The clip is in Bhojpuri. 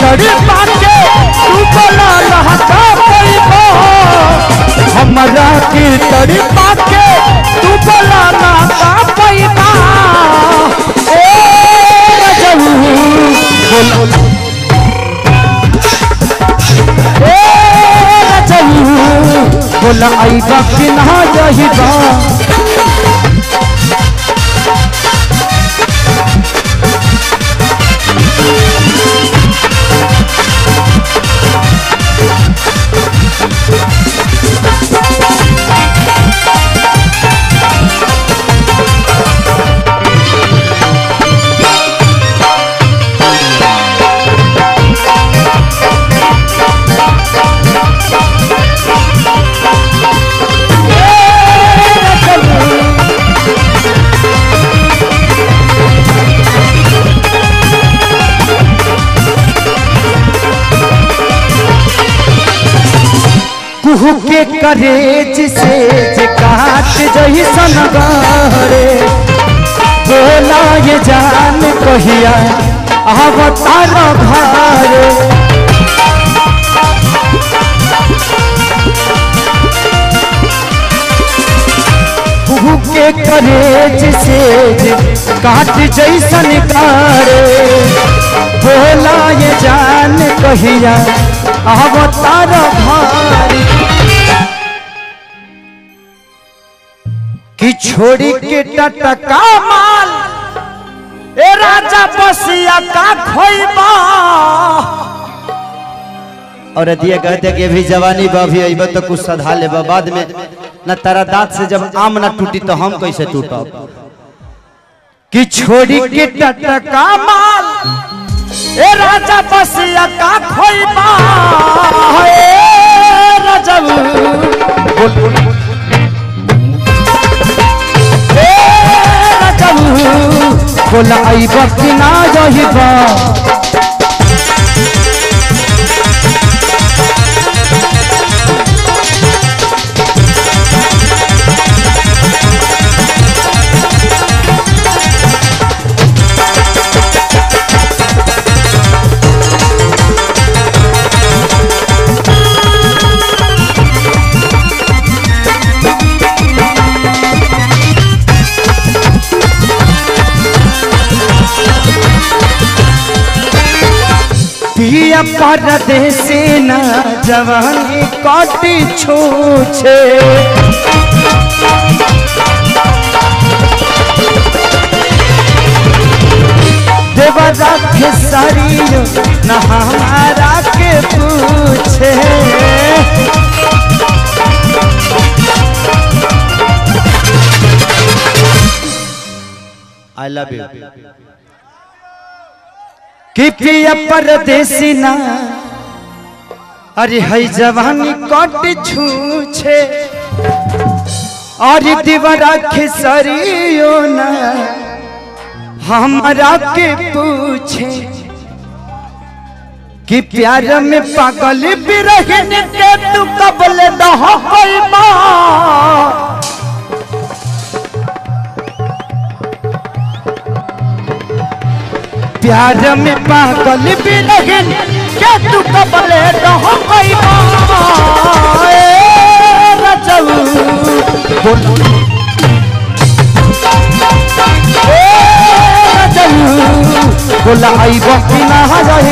तड़पा के तू बोला लहका पैबा हमरा के तड़पा के तू बोला लहका पैबा ए रजऊ बोल ए रजऊ बोला आईबा कि ना जहिबा कुहू के करेज से जे काट जही सनगारे बोला ये जान कहिया अवतार घरे कुहू के करेज से जे काट जैसन कारे बोला ये जान कहिया अवतार भारी कि छोड़ी के टटका माल ए राजा बसिया का खोइबा और दिए कहते कि अभी जवानी बा अभी अइबा तो कुछ सधा लेबा बाद में न तारा दांत से जब आम ना टूटी तो हम कैसे टूटब कि छोड़ी के टटका माल ए राजा बसिया का खोइबा ए राजब ए राजब बोला आइबा कि ना जहिबा पिया परदेसी ना जवानी कटी छूछे देवरा खेसरियो न हमारा के पूछे आई लव यू कि पिया परदेसी ना अरे है जवानी कट छूछे और दीवारा खेसरियो ना हमारा के पूछे कि प्यार में पागल बिरहन के तू कबल दह पैबा प्यार में पागल बिरहन के तू कबल दह पैबा ए रजऊ बोल ए रजऊ बोला आइबा कि ना